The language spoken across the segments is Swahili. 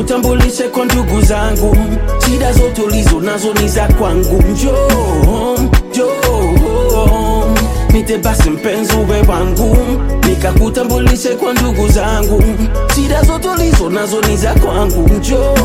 nikakutambulishe kwa ndugu zangu, shida zote ulizo nazo ni za kwangu. Njoo, njoo, nite basi mpenzi uwe wangu, nikakutambulishe kwa ndugu zangu, shida zote ulizo nazo ni za kwangu. Njoo,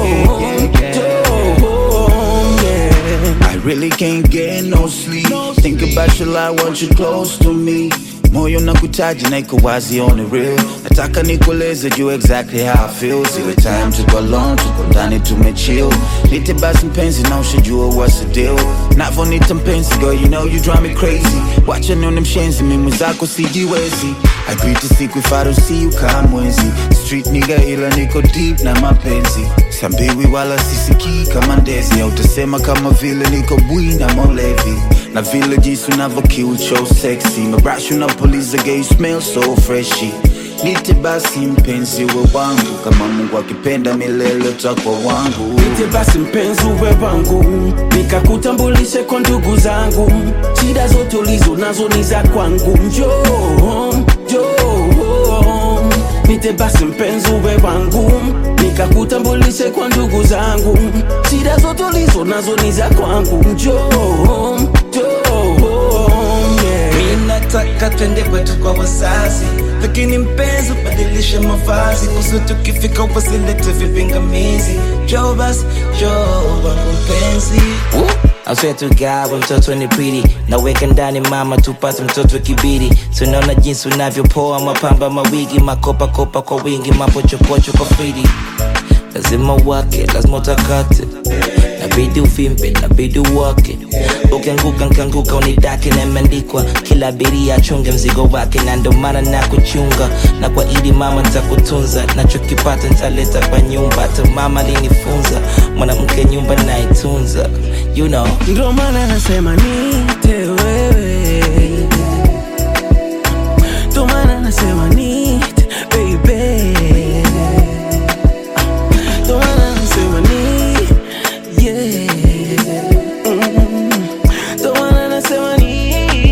njoo, yeah. I really can't get no sleep. Think about your life, want you close to me. Moyo nakutaji na iko wazi on the real. Nataka nikueleze juu exactly how I feel. Zile time tuko alone, tuko ndani tumechill. Nite basi mpenzi na ushajua what's the deal. Navonita mpenzi, girl, you know you drive me crazy. Wacha nione mshenzi, mimi mwenzako sijiwezi. I greet the siku if I don't see you kamwezi. Street nigga ila niko deep na mapenzi. Sambiwi wala sisikii kama ndezi. Au utasema kama vile niko bwi na molevi. Na vile jinsi unavyo kill so sexy. Marashi unapuliza gay smell so freshy. Nite basi mpenzi we wangu, kama Mungu akipenda milele utakuwa wangu. Nite basi mpenzi uwe wangu, nikakutambulishe kwa ndugu zangu, shida zote ulizo nazo ni za kwangu. Njoo, njoo, nite basi mpenzi uwe wangu, nikakutambulishe kwa ndugu zangu, shida zote ulizo nazo ni za kwangu. Njoo, njoo, yeah. Mi nataka twende kwetu kwa wazazi, lakini mpenzi ubadilishe mavazi, kusu tukifika wasilete vipingamizi. Njoo basi, njoo wangu mpenzi. I swear to God, we mtoto ni pretty naweka ndani mama, tupate mtoto kibiri. Tunaona jinsi unavyopoa, mapamba mawigi, makopa kopa kwa wingi, mapochopocho kwa fridi. Lazima wake, lazima utakate, nabidi uvimbe, nabidi uwake. Ukianguka nkanguka, unidake na imeandikwa, kila abiria achunge mzigo wake, na ndo maana na kuchunga na kwa ili mama nitakutunza, nachokipata nitaleta kwa nyumba. Hata mama alinifunza, mwanamke nyumba naitunza, you know. Ndo maana nasema nite wewe, ndo maana nasema nite baby, ndo maana nasema ni yeah, Mm. ndo maana nasema ni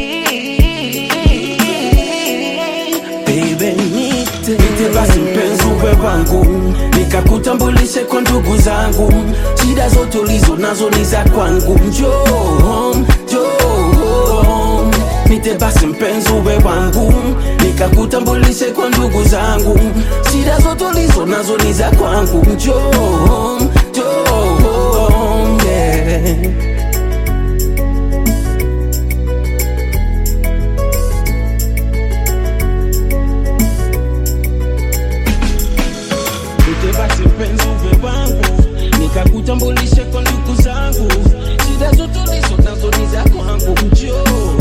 baby nite nite basi mpenzi uwe wangu, nikakutambulishe kwa ndugu zangu, shida zote ulizo nazo ni za kwangu. Njoo, njoo, nite basi mpenzi uwe wangu, nikakutambulishe kwa ndugu zangu, shida zote ulizo nazo ni za kwangu. Njoo, njoo, yeah. Nite basi mpenzi uwe wangu, nikakutambulishe kwa ndugu zangu, shida zote ulizo nazo ni za kwangu. Njoo